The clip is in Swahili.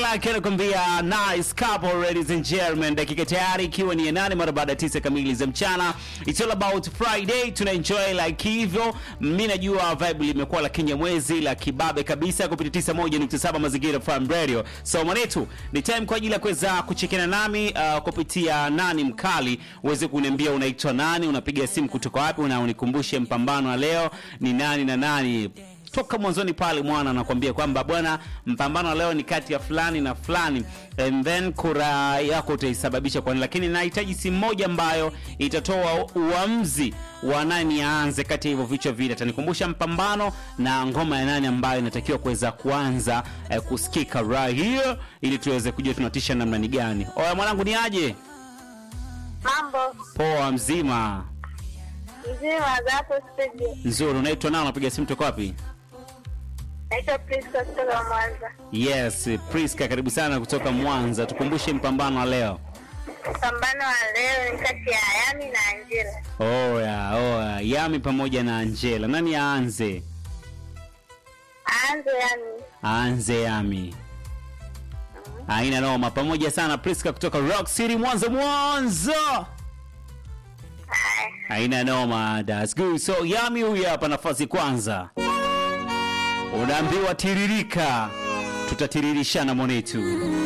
Lake anakuambia nice couple ladies and gentlemen, dakika tayari ikiwa ni ya nane mara baada ya tisa kamili za mchana. It's all about Friday, tuna enjoy like hivyo. Mimi najua vibe limekuwa la kinyamwezi la kibabe kabisa kupitia 91.7 Mazingira FM Radio. So mwanetu, ni time kwa ajili ya kuweza kuchekana nami uh, kupitia nani mkali, uweze kuniambia unaitwa nani, unapiga simu kutoka wapi, na unikumbushe mpambano wa leo ni nani na nani toka mwanzoni pale mwana anakuambia kwamba bwana, mpambano leo ni kati ya fulani na fulani, and then kura yako utaisababisha kwa nini, lakini nahitaji simu moja ambayo itatoa uamuzi wa nani aanze kati ya hivyo vichwa vile. Atanikumbusha mpambano na ngoma ya nani ambayo inatakiwa kuweza kuanza eh, kusikika right here, ili tuweze kujua tunatisha namna ni gani. Oya mwanangu, ni aje? Mambo Poa, mzima mzima za hapo studio. nzuri. Unaitwa nao, unapiga simu toka wapi? Naitwa Priska kutoka Mwanza. Yes, Priska, karibu sana kutoka Mwanza. Tukumbushe mpambano wa leo. Pambano wa leo ni kati ya Yami na Angela. Oya, oya, Yami pamoja na Angela, nani aanze? Aanze Yami. Aanze Yami. Haina noma, pamoja sana Priska kutoka Rock City Mwanza, Mwanza. Haya. Haina noma, that's good. So Yami huyu hapa nafasi kwanza, unaambiwa tiririka, tutatiririshana monetu.